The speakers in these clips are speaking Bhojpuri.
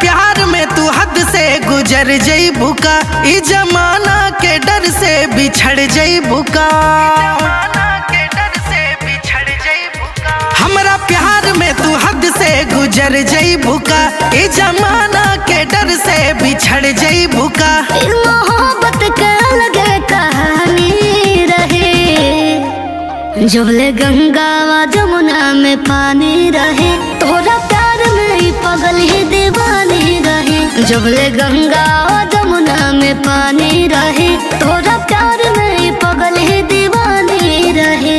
प्यार में तू हद से गुजर जईबू का ई जमाना के डर से बिछड़ जईबू का हमरा प्यार में तू हद से गुजर जईबू का ई जमाना के डर से बिछड़ जईबू का फिर मोहब्बत का अलग कहानी रहे जबले गंगा व जमुना में पानी रहे तोरा प्यार में ही पगल ही दीवानी रहे जबले गंगा व जमुना में पानी रहे तोरा प्यार में ही पगल ही दीवानी रहे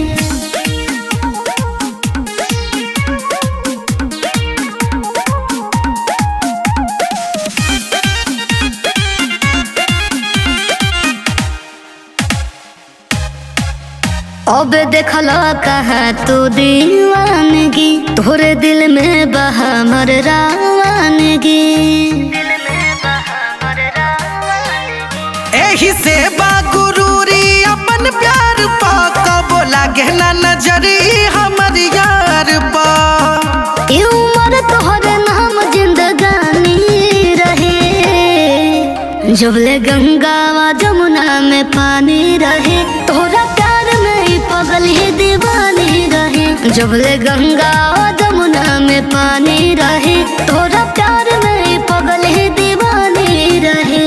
अब देखला कहा तू दीवानगी तोरे दिल में बहा मर रावानगी एही से बागुरूरी अपन प्यार पा कबो लागे ना नजरी हमर यार पा ई उम्र तोहरे नाम जिंदगानी रहे जबले गंगा व जमुना में पानी रहे तोरा प्यार में ही पगल ही दीवानी रहे जबले गंगा व जमुना में पानी रहे तोरा प्यार में ही पगल ही दीवानी रहे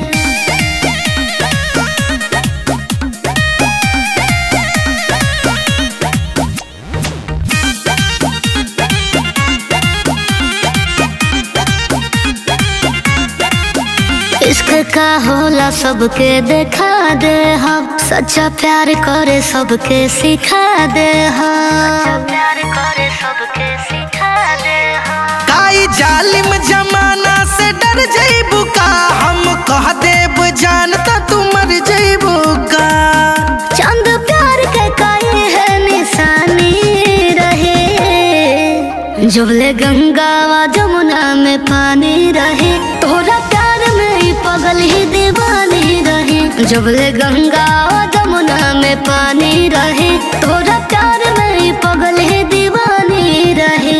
इश्क का होला सबके देखा दे हम सच्चा प्यार करे सबके सिखा दे हम प्यार करे सबके सिखा दे हम काई जालिम जमाना से डर जईबू का हम कह देब जानता तू मर जईबू का चंद प्यार के काई है निशानी रहे जबले गंगा व जमुना में पानी रहे तोरा प्यार में ही पगल ही दीवानी रहे जबले गंगा व जमुना में पानी रहे तोरा प्यार में ही पगल ही दीवानी रहे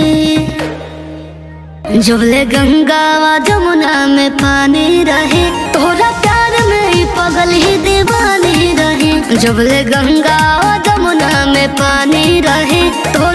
जबले गंगा व जमुना में पानी रहे तोरा प्यार में ही पगल ही दीवानी रहे जबले गंगा व जमुना में पानी रहे तो